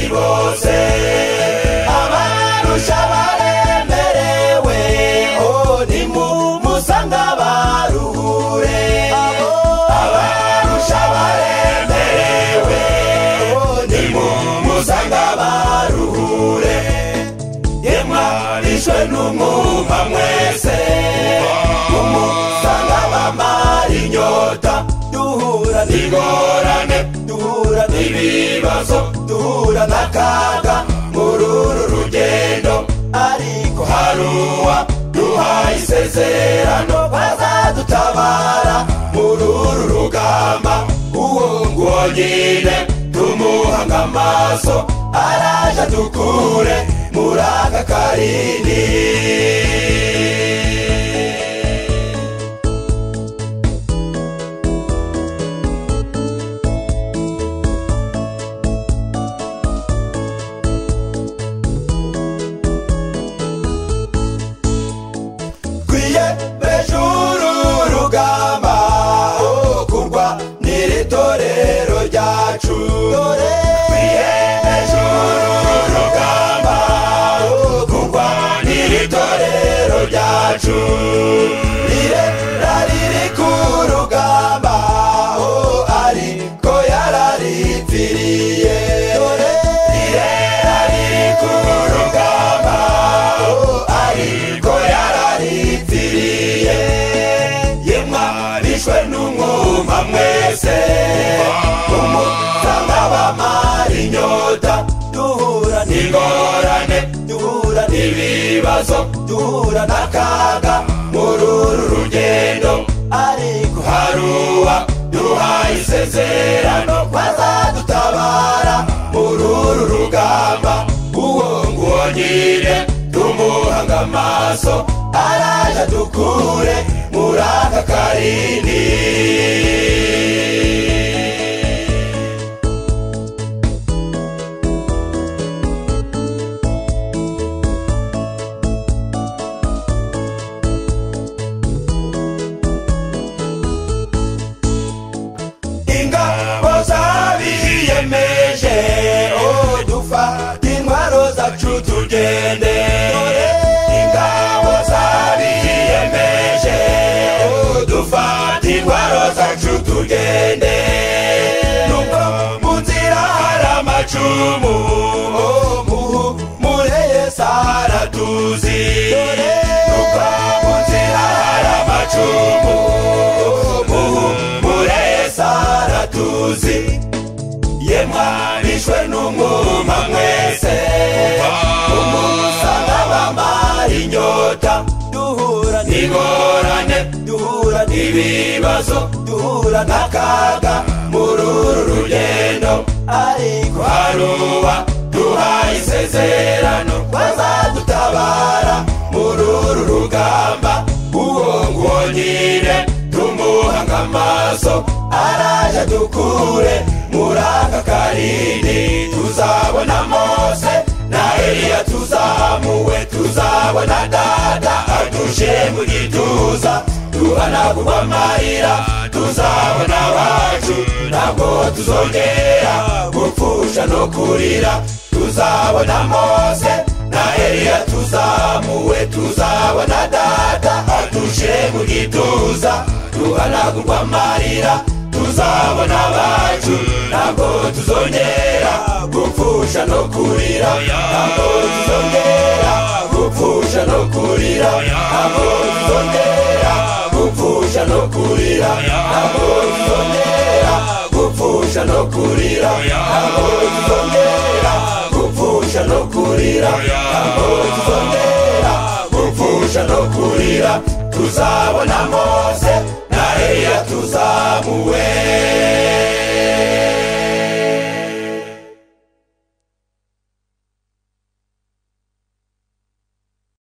bose abarusha baremerewe oh nimumusanga baruhure abo abarusha baremerewe oh nimumusanga baruhure yemwarishwe n'umwuma mwese umusanga bamara inyota duhura n'ingorane duhura n'ibibazo duhura n'akaga muri uru rugendo ariko haruwa duhaye isezerano bazadutabara muri uru rugamba uwo nguwo nyine tumuhanga amaso araje dukure muri aka karindi twiyemeje uru rugamba oh, kurwa n'iri torero ryacu twiyemeje uru rugamba oh, kurwa n'iri torero ryacu rire rariri ku rugamba oh, ariko yararipfiriye dore rire rariri ku rugamba oh, ariko yararipfiriye yemwarishwe n'umwuma mwese umutanga bamara inyota duhura n'ingorane duhura n'ibibazo duhura n'akaga muri uru rugendo ariko haruwa duhaye isezerano bazadutabara muri uru rugamba uwo nguwo nyine tumuhanga amaso araje dukure muri aka karindi ingabo zabiyemeje oh dufata intwaro zacu tugende dore ingabo zabiyemeje oh dufata intwaro zacu tugende nubwo mu nzira hari amacumu oh muhumure yesu aratuzi nubwo mu nzira hari amacumu oh muhumure yesu aratuzi yemwarishwe n'umwuma mwese umusanga bamara inyota duhura n'ingorane duhura n'ibibazo duhura n'akaga muri uru rugendo ariko haruba duhaye isezerano bazadutabara muri uru rugamba uwo nguwo nyine tumuhanga amaso araje dukure muri aka karindi tuzabona mose na eliya tuzamuwe tuzabona dada adushe mu gituza duhanagurwa amarira tuzabona abacu ntabwo tuzongera gupfusha no kurira tuzabona mose na eliya tuzamuwe tuzabona dada adushe mu gituza duhanagurwa amarira tuzabona abacu ntabwo tuzongera gupfusha no kurira ntabwo tuzongera gupfusha no kurira ntabwo tuzongera gupfusha no kurira ntabwo tuzongera gupfusha no kurira ntabwo tuzongera gupfusha no kurira ntabwo tuzongera gupfusha no kurira tuzabona mose na eliya tuzamuwe